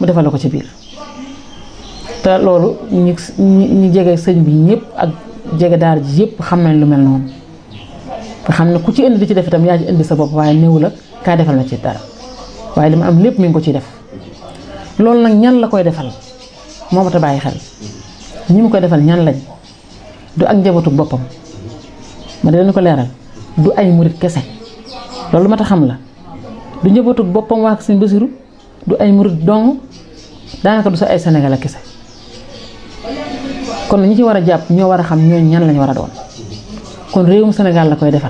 mu defal la ko ci biir te loolu ñi ñi jege sëñ bi ñëpp ak jege daara ji yëpp xam nañ lu mel noonu nga xam ne ku ci indi di ci def itam yaa ci indi sa bopp waaye néew la kaa defal na ci dara waaye li ma am lépp mi ngi ko ciy def loolu nag ñan la koy defal moo ma ta bàyyi xel ñi mu koy defal ñan lañ du ak njabootu boppam ma di leen ko leeral du ay murit kese loolu ma ta xam la du njabootu boppam waa Sëñ Basiru du ay murit dong daanaka du sa ay Sénégalais kese kon ñi ci war a jàpp ñoo war a xam ñooñu ñan lañ war a doon kon réewum Sénégal la koy defal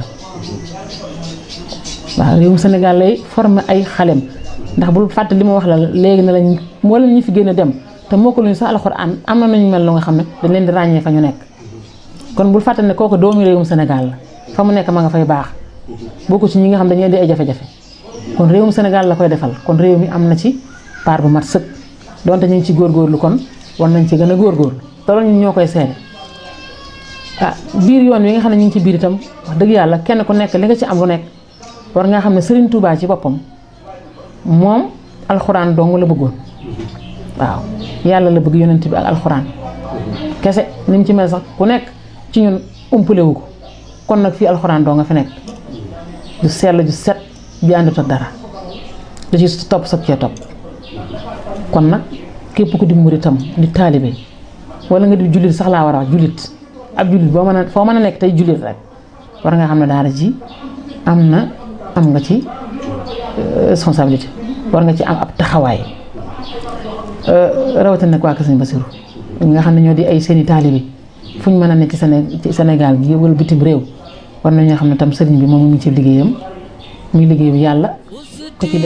waaw réewum Sénégal lay former ay xalem ndax bul fàtte li ma wax la léegi na lañ moo leen ñu fi gën a dem te moo ko luñu sax alxuraan am na nañu mel lu nga xam ne dañ leen di ràññee fa ñu nekk kon bul fàtte ne kooku doomu réewum Sénégal la fa mu nekk ma nga fay baax bokku ci ñi nga xam dañuy indi ay jafe-jafe kon réewum Sénégal la koy defal kon réew mi am na ci part bu mat sëkk donte ñu ngi ci góorgóorlu kon war nañ ci gën a góorgóorlu te loolu ñun ñoo koy seede ah biir yoon wi nga xam ne ñu ngi ci biir itam wax dëgg yàlla kenn ku nekk li nga ci am lu nekk war nga xam ne Serigne Touba ci boppam moom alxuraan dong la bëggoon waaw yàlla la bëgg yonent bi ak alxuraan kese ni mu ci mel sax ku nekk ci ñun umpale wu ko kon nag fii alxuraan doo nga fi nekk ju sell ju set bi àndut ak dara da ci topp sab cee topp kon nag képp ku di muritam di taalibe wala nga di jullit sax laa war a wax jullit ab jullit boo mën a foo mën a nekk tey jullit rek war nga xam ne daara ji am na am nga ci responsabilité war nga ci am ab taxawaay rawatina nag waa Kër Sëñ Basiru ñi nga xam ne ñoo di ay seeni taalibe fu ñu mën a nekk ci Séné ci Sénégal gi wala bitim réew war nañoo xam ne tam sëriñ bi moom mu ngi ci liggéeyam muy liggéeyu yàlla ku ci def